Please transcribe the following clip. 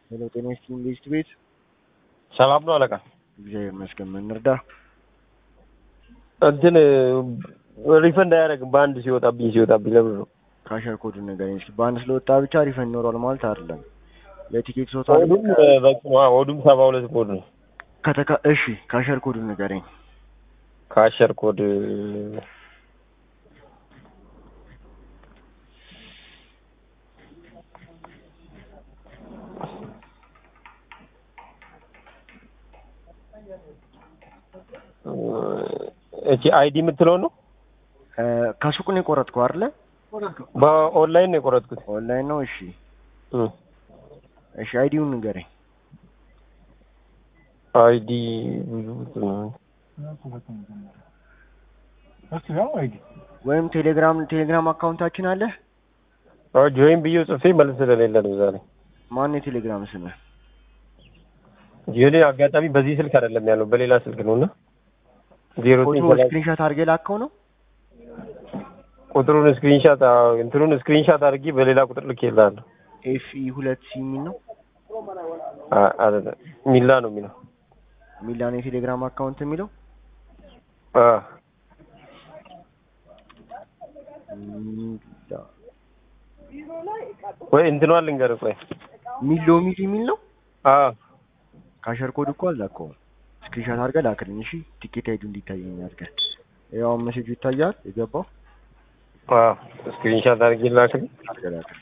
ሄሎ ጤና ይስጥልኝ ሊስት ቤት ሰላም ነው አለቃ። እግዚአብሔር ይመስገን። ምን እንርዳ? እንትን ሪፈንድ አያደርግም በአንድ ሲወጣብኝ ሲወጣብኝ ለምን ነው? ካሸር ኮዱን ንገረኝ እስኪ። በአንድ ስለወጣ ብቻ ሪፈንድ ይኖረዋል ማለት አይደለም። የቲኬት ቶታል ኦዱም በቂ ነው። አዎ፣ ኦዱም ሰባ ሁለት ኮድ ነው። ከተካ እሺ፣ ካሸር ኮዱን ንገረኝ። ካሸር ኮድ እቺ አይዲ የምትለው ነው። እ ከሱቅ ነው የቆረጥከው አይደለ? በኦንላይን ነው የቆረጥኩት። ኦንላይን ነው። እሺ እ እሺ፣ አይዲውን ንገረኝ። አይዲ ወይም ቴሌግራም ቴሌግራም አካውንታችን አለ። ጆይን ብዬ ጽፌ መልስ ስለሌለ ነው ዛሬ። ማን የቴሌግራም ስምህ? የኔ አጋጣሚ በዚህ ስልክ አይደለም ያለው በሌላ ስልክ ነው እና ዜሮ ፎቶ ዘጠኝ ሰላሳ ስክሪንሾት አድርገህ ላከው ነው። ቁጥሩን ስክሪንሻት እንትኑን ስክሪንሻት አድርጌ በሌላ ቁጥር ልኬልሃለሁ። ኤፍኢ ሁለት ሲ የሚል ነው። አ- አይደለም ሚላ ነው የሚለው። ሚላን የቴሌግራም አካውንት የሚለው አ ሚላ ወይ እንትኗን ልንገርህ ቆይ። ሚሎ ሚል የሚል ነው። አ ካሸር ኮድ እኮ አላከውም። ስክሪንሾት አድርገህ ላክልኝ። እሺ ቲኬት አይዱ እንዲታየኝ አድርገህ ያው ሜሴጁ ይታያል የገባው አ ስክሪንሻት አድርጌ ላክልህ። አድርገህ ላክልኝ።